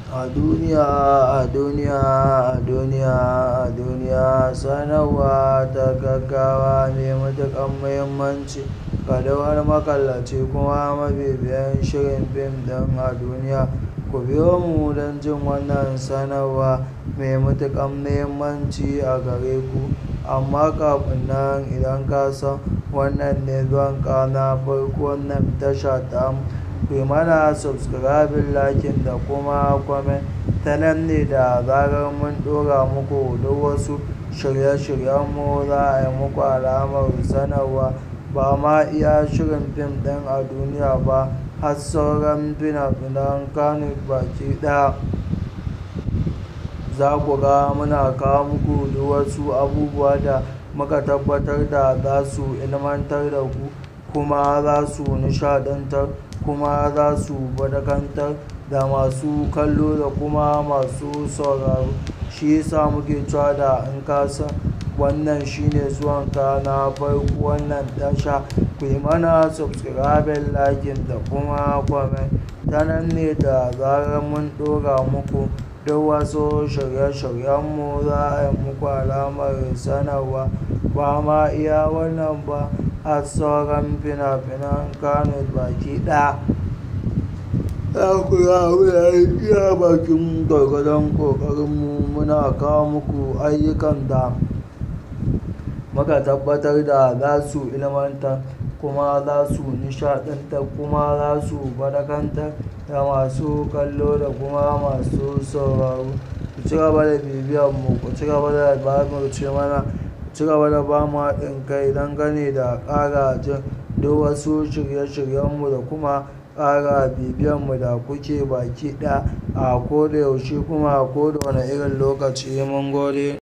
A duniya, a duniya, a duniya, a duniya sanarwa ta gaggawa mai matuƙar muhimmanci ga duk wani makallaci kuma mabibiyin shirin fim ɗin a duniya. Ku biyo mu don jin wannan sanarwa mai matuƙar muhimmanci a gare ku. Amma kafin nan idan ka san wannan ne zuwanka na farko wannan tasha tamu, kuyi mana subscribing, liking da kuma comment. Ta nan ne da zarar mun ɗora muku duk wasu shirye-shiryenmu za a yi muku alamar sanarwa. Ba ma iya shirin fim ɗin a duniya ba har sauran fina-finan Kannywood baki ɗaya. Za ku ga muna kawo muku duk wasu abubuwa da muka tabbatar da za su ilmantar da ku kuma za su nishaɗantar kuma za su faɗakantar da masu kallo da kuma masu sauraro. Shi yasa muke cewa da in ka san wannan shine zuwanka na farko wannan tasha, kuyi mana subscribing, liking da kuma comment. Ta nan ne da zarar mun ɗora muku duk wasu shirye-shiryenmu za a yi muku alamar sanarwa. Ba ma iya wannan ba har sauran fina-finan Kannywood baki ɗaya. Za ku ga muna iya bakin gwargwadon ƙoƙarinmu muna kawo muku ayyukan da muka tabbatar da za su ilmantar kuma za su nishaɗantar kuma za su faɗakantar da masu kallo da kuma masu sauraro. Ku cigaba da bibiyar mu, ku cigaba da jajirce mana, ku cigaba da ba mu haɗin kai dangane da ƙara jin duk wasu shirye-shiryenmu da kuma ƙara bibiyar mu da kuke baki ɗaya a ko da yaushe kuma a ko da wane irin lokaci mun gode.